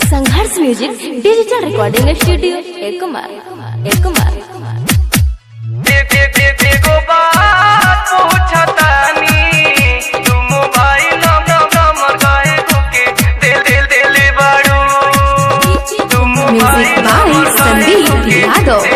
संघर्ष music digital recording studio एक कुमार एक कुमार एगो बात पूछतानी तू मोबाइल नंबर काहे धोके दिल दिल दिल बाड़ू तू म्यूजिक बाय संदीप यादव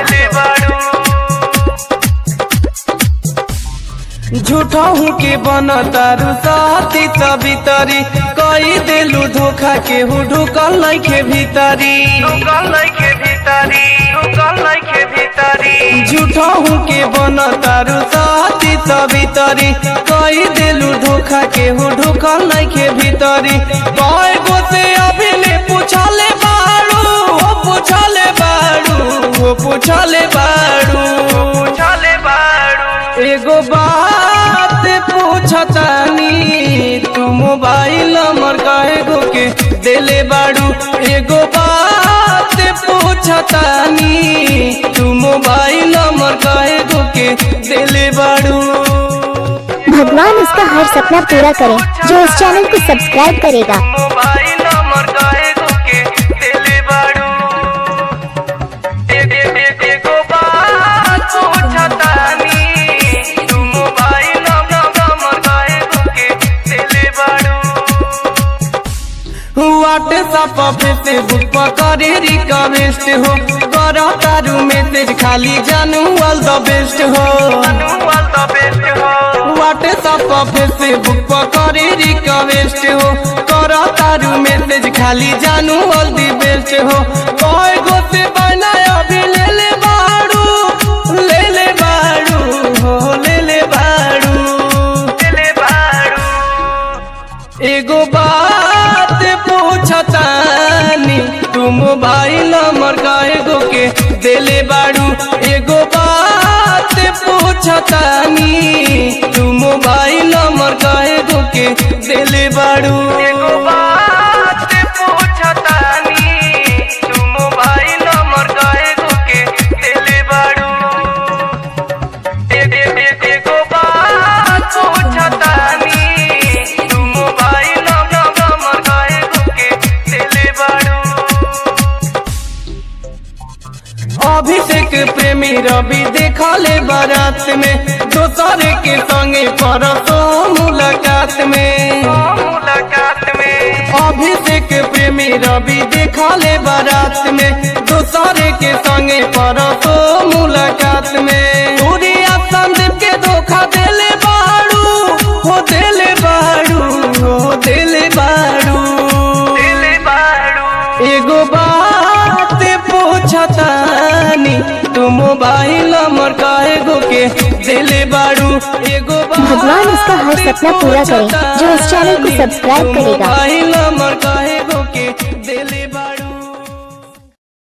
झूठा हूँ के बन तारू साथी सभी तरी कई दिलू धोखा के हूँ ढुकल नहीं के भीतरी ढुकल नहीं के भीतरी ढुकल नहीं के भीतरी झूठा हूँ के बन तारू साथी सभी तरी कई दिलू धोखा के हूँ ढुकल नहीं के भीतरी कई गो से अभी ले पूछले बाड़ू हो पूछले बाड़ू हो पूछले बाड़ू पूछले बाड़ू एगो बात पूछतानी तू मोबाइल नंबर काहे गो के देले बाड़ू एगो बात पूछतानी तू मोबाइल नंबर काहे गो के देले बाड़ू भगवान उसका हर सपना पूरा करे जो इस चैनल को सब्सक्राइब करेगा मोबाइल नंबर काहे गो के देले बाड़ू ए- ए- ए- एगो बात पूछतानी तू मोबाइल नंबर काहे गो के देले बाड़ू व्हाट्सएप पे फेसबुक पर करे रिक्वेस्ट हो करो तारू मैसेज खाली जानू ऑल द बेस्ट हो व्हाट्सएप पे फेसबुक पर करे रिक्वेस्ट हो करो तारू मैसेज खाली जानू ऑल द बेस्ट हो कोई गो से बना अभी ले ले बाड़ू ले ले बाड़ू हो ले ले बाड़ू ले ले बाड़ू एगो बात पूछतानी तू मोबाइल नंबर काहे गो के देले बाड़ू एगो बात पूछतानी तू मोबाइल नंबर काहे गो के देले बाड़ू एगो बात पूछतानी तू मोबाइल नंबर काहे गो के देले बाड़ू ए- ए- ए- एगो बात पूछतानी तू मोबाइल नंबर काहे गो के देले बाड़ू अभिषेक प्रेमी रवि देखा ले बारात में दोसर के संगे परसो मुलाकात में मुलाकात में अभिषेक प्रेमी रवि देखा ले बारात में दोसर के संगे परसो मुलाकात में सूर्या संदीप के धोखा देले बाड़ू हो देले बाड़ू हो देले बाड़ू देले बाड़ू एगो बात पूछतानी तू मोबाइल नंबर काहे गो के दिले बाड़ू एगो भगवान उसका हर सपना पूरा करे, जो इस चैनल को सब्सक्राइब करेगा। मोबाइल नंबर काहे गो के